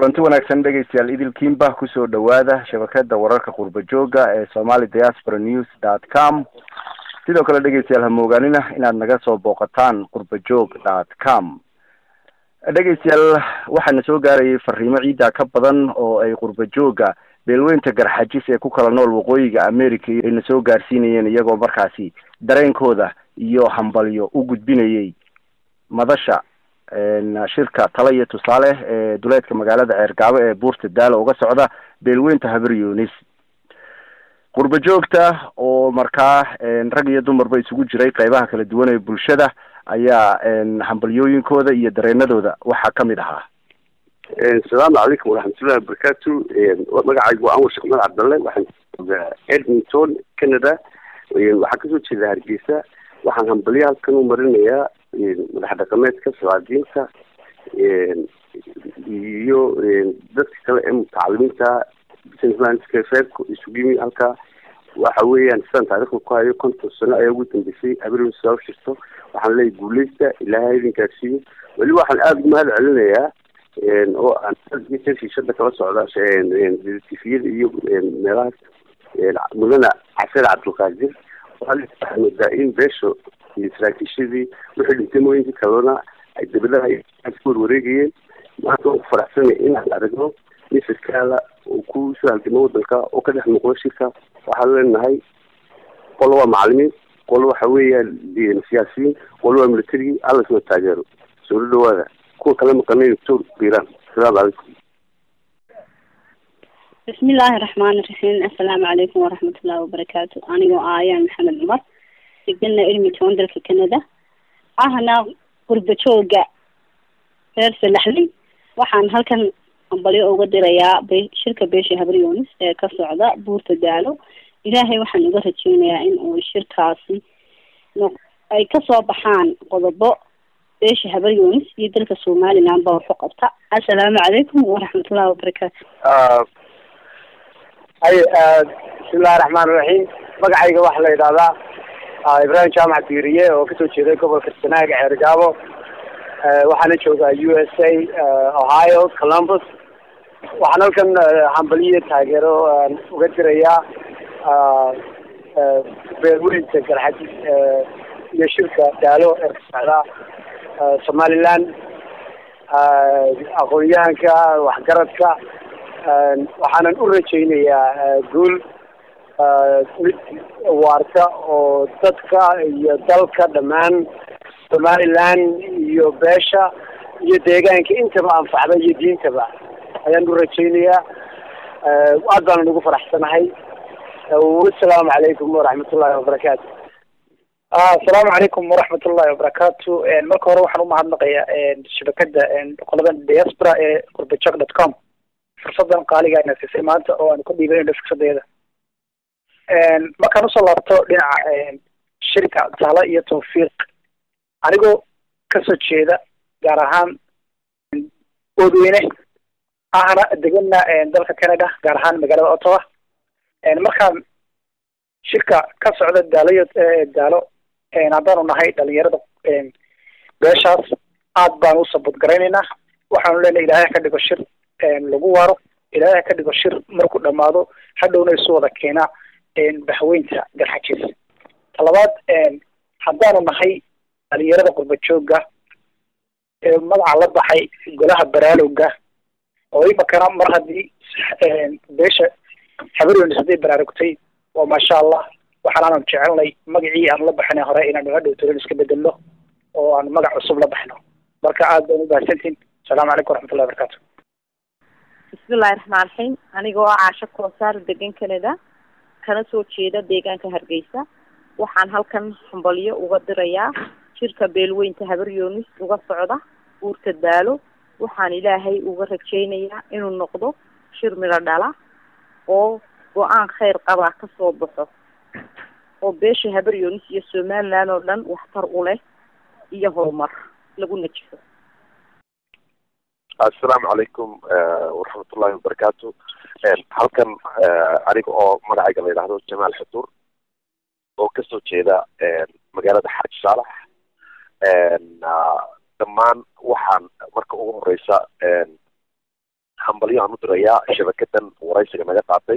kulanti wanaagsan dhegeystayaal idilkiinba kusoo dhawaada shabakada wararka qurba jooga ee somali diaspora news dot com sidoo kale dhegeystayaal hamoogaanina inaad naga soo booqataan qurba joog dot com dhegeystayaal waxaana soo gaarayay fariimo ciidda ka badan oo ay qurba jooga beelweynta garxajis ee ku kala nool waqooyiga america ayna soo gaarsiinayeen iyagoo markaasi dareenkooda iyo hambalyo u gudbinayay madasha shirka tala iyo tusaale ee duleedka magaalada ceergaabo ee buurta daalo uga socda beelweynta habar yunis qurba joogta oo markaa rag iyo dumarba isugu jiray qeybaha kala duwan ee bulshada ayaa hambalyooyinkooda iyo dareenadooda waxaa kamid ahaa asalaamu calaykum waraxmatullahi wabarakatu magacaygu waa anwar sheekh mad cabdalle waxaan joogaa edmonton canada waxaan kasoo jeedaa hargeysa waxaan hambalyo halkan u marinayaa madax dhaqameedka salaadiinta iyo dadka kale ee mutacalimiinta reerka isugu yimi halka waxa weeyaan sidaan taarikhda ku hayo konton sano ayaa ugu dambeysay abriil soo shirto waxaan leeyahy guuleysta ilaahay idin gaarsiiyo weli waxaan aada ugu mahad celinayaa oo aan shiishada kala socda tifiyada iyo meelahaas mudane casir cabdulqaadir waxaa moodaa in beesha iyo saraakiishadii wixii dhintay mooyinkii kalena ay dabadaha ku warwareegayeen maanta waan ku faraxsanay inaan aragno nin sarkaala oo ku soo halgamo wadanka oo ka dhex muuqdo shirka waxaan leenahay qolo waa macalimiin qolo waxa weeyaan siyaasiyiin qolo waa militarigii alla soo taageero soo dhawaada kuwa kala maqanay doctor biran asalaamu calaykum bismillaahi raxmaani raxiim assalaamu calaykum waraxmatullahi wabarakaatu anigoo aayaan maxamed cumar degana edmonton dalka canada ahna qurba jooga reer salaxley waxaan halkan hambalyo uga dirayaa be shirka beesha habryonis ee ka socda buurta daalo ilaahay waxaan uga rajeynayaa in uu shirkaasi ay kasoo baxaan qodobo beesha habryonis iyo dalka somaliland ba waxu qabta assalaamu calaykum waraxmatullahi wabarakaatu hay bismillahi raxmaan iraxiim magacayga waxaa la yidhahdaa ibrahim jaamac diiriye oo kasoo jeeday gobolka sanaaga ceergaabo waxaana joogaa u s a ohio columbus waxaan halkan hambaliyo taageero uga dirayaa beelweynta garxajis iyo shirka daalo ee ka socda somaliland aqoon-yahanka waxgaradka waxaanan u rajaynayaa guul mid waarta oo dadka iyo dalka dhammaan somaliland iyo beesha iyo deegaanka intaba anfacda iyo diintaba ayaan u rajaynayaa aad baanan ugu faraxsanahay wasalaamu calaykum waraxmatullahi wabarakaatu asalaamu calaykum waraxmat ullahi wabarakaatu marka hore waxaan umahadnaqayaa shabakada qolada diaspora ee qurbajog dot com fursadan qaaliga ayna siisay maanta oo aan ku dhiibanayno fiksadeeda markaan usoo laabto dhinaca shirka tala iyo tawfiiq anigoo kasoo jeeda gaar ahaan oodweyne ahna degana dalka canada gaar ahaan magaalada ottawa markaan shirka ka socda daalayo daalo haddaanu nahay dhalinyarada beeshaas aad baan u sabadgaraynaynaa waxaanu leenahay ilaahay ka dhigo shir lagu waaro ilaahay ka dhigo shir markuu dhamaado hadhowna isu wada keenaa bahweynta garxajis talabaad haddaanu nahay dhalinyarada qurba jooga ee magaca la baxay golaha baraalowga oo imakana mar haddii beesha habaryonis hadday baraarugtay waa maasha allah waxaan aanan jecelnay magacii aan la baxinay hore inaanu hadhow tolan iska bedelno oo aan magac cusub la baxno marka aad baan u mahadsantiin asalaamu calaykum waraxmatullahi wabarakatu bismillahi raxmaan raxiim anigoo ah caasho koosaar degan canada kana soo jeeda deegaanka hargeysa waxaan halkan hambalyo uga dirayaa shirka beelweynta habaryoonis uga socda buurta daalo waxaan ilaahay uga rajeynayaa inuu noqdo shir midho dhala oo go-aan kheyr qabaa kasoo baxo oo beesha habaryoonis iyo somaliland oo dhan waxtar u leh iyo horumar lagu najiso assalaamu calaykum waraxmatullahi wabarakaatu halkan aniga oo magacayga la yidhaahdo jamaal xudur oo kasoo jeeda magaalada xaaji saalax dhammaan waxaan marka ugu horeysa hambalyo aan u dirayaa shabakadan waraysiga naga qaatay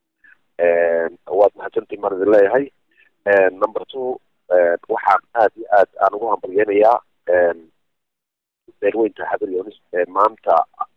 waad mahadsantii maan idin leeyahay number two waxaan aad iyo aad aan ugu hambalyeynayaa beelweynta xabar yonis maanta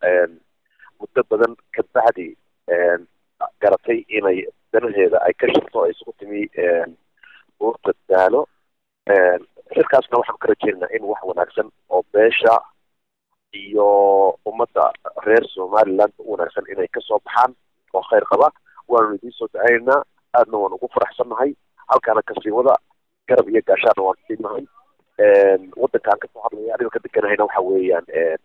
muddo badan ka bacdi garatay inay danaheeda ay ka shirto ay isugu timi buurta daalo shirkaasna waxaan ka rajeynaynaa in wax wanaagsan oo beesha iyo ummadda reer somaliland u wanaagsan inay kasoo baxaan oo khayr qaba waanu idiin soo dacaynaynaa aadna waan ugu faraxsannahay halkaana kasii wada garab iyo gaashaana waan siinahay wadankaan kasoo hadlaya aniga ka deganahayna waxa weeyaan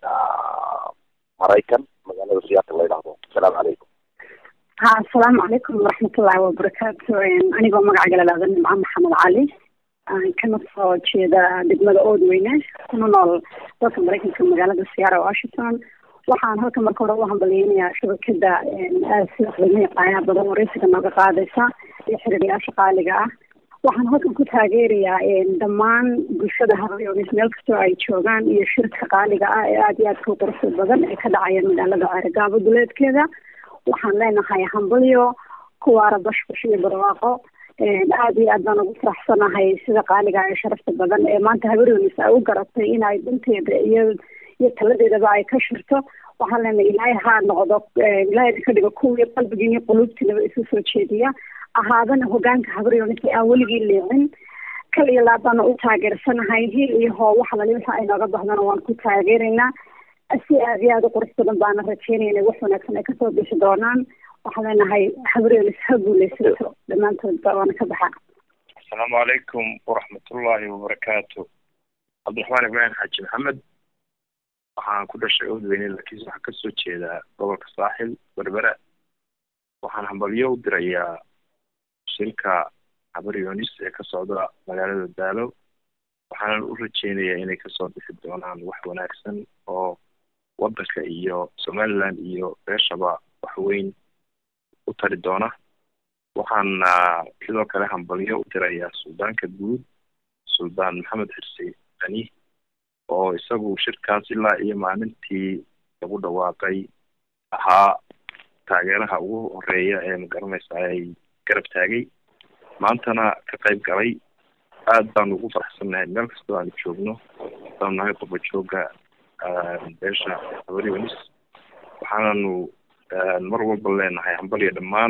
maraykan magaalada siyaata la yidhaahdo asalaamu calaykum ha asalaamu calaykum waraxmatullaahi wabarakaatu anigoo magaca galalaada nimco maxamed cali kana soo jeeda degmada oodweyne kuna nool dalka maraykanka magaalada siyaara washington waxaan halkan marka hore u hambalyeynayaa shabakada sida qiimo yaqaanaa badan wareysiga nooga qaadaysa iyo xiriirayaasha qaaliga ah waxaan halkan ku taageerayaa dhammaan bulshada habayonis meel kastoo ay joogaan iyo shirka qaaliga ah ee aada iyo aadka u quruxda badan ee ka dhacaya magaalada ceergaabo duleedkeeda waxaan leenahay hambalyo kuwaara bashbash iyo barwaaqo aada iyo aad baan ugu faraxsanahay sida qaaliga ee sharafta badan ee maanta habayonis ay u garatay inay dhanteeda iyo iyo taladeedaba ay ka shirto waxaan leenahay ilaahay ha noqdo ilaahay ka dhigo kuwii qalbigii iyo quluubtiinaba isu soo jeediya ahaadana hogaanka habaryonis aan weligii leecin kal iyo laab baana u taageersanahay hil iyo hoo waxa lali waxa ay nooga bahdana waan ku taageeraynaa si aad iyo aada u qurux badan baana rajeynaya inay wax wanaagsan ay kasoo bixi doonaan waxaan leenahay habaryonis ha guuleysato dhammaantoodba waana ka baxa asalaamu calaykum waraxmatullaahi wabarakaatu cabdiraxmaan ibraahim xaaji maxamed waxaan ku dhashay oodweyne laakiinse waxaan kasoo jeedaa gobolka saaxil berbera waxaan hambalyo u dirayaa shirka habar yonis ee ka socda magaalada daalo waxaanan u rajeynayaa inay kasoo bixi doonaan wax wanaagsan oo wadanka iyo somaliland iyo beeshaba wax weyn u tari doona waxaana sidoo kale hambalyo u dirayaa suldaanka guud suldaan maxamed xirsi ani oo isagu shirkaas ilaa iyo maalintii lagu dhawaaqay ahaa taageeraha ugu horeeya ee magaranaysa ay garab taagay maantana ka qayb galay aad baanu ugu faraxsannahay meel kastoo aanu joogno haddaanu nahay qurba jooga beesha habaryonis waxaananu mar walba leenahay hambalyo dhammaan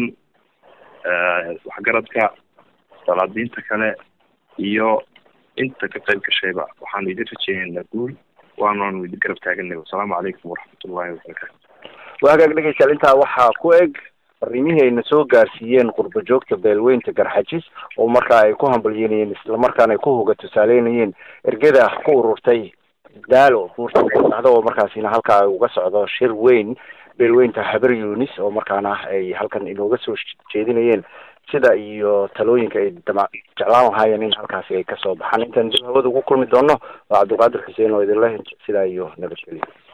waxgaradka salaadiinta kale iyo inta ka qayb gashayba waxaanu idin rajeynaynaa guul waanaanu idin garab taaganay wasalaamu calaykum waraxmatullahi wabarakaatu waa hagaag dhegeystayaal intaa waxaa ku eg fariimihii ayna soo gaarsiiyeen qurba joogta beelweynta garxajis oo markaa ay ku hambalyeynayeen islamarkaana ay ku hoga tusaaleynayeen ergada ku ururtay daalo buurtadhacdo oo markaasina halkaa ay uga socdo shir weyn beelweynta habar yunis oo markaana ay halkan inooga soo jeedinayeen sida iyo talooyinka ay dama jeclaan lahaayeen in halkaasi ay kasoo baxaan intaan dib hawada ugu kulmi doono waa cabdulqaadir xuseen oo idinle sidaa iyo nabadgelyo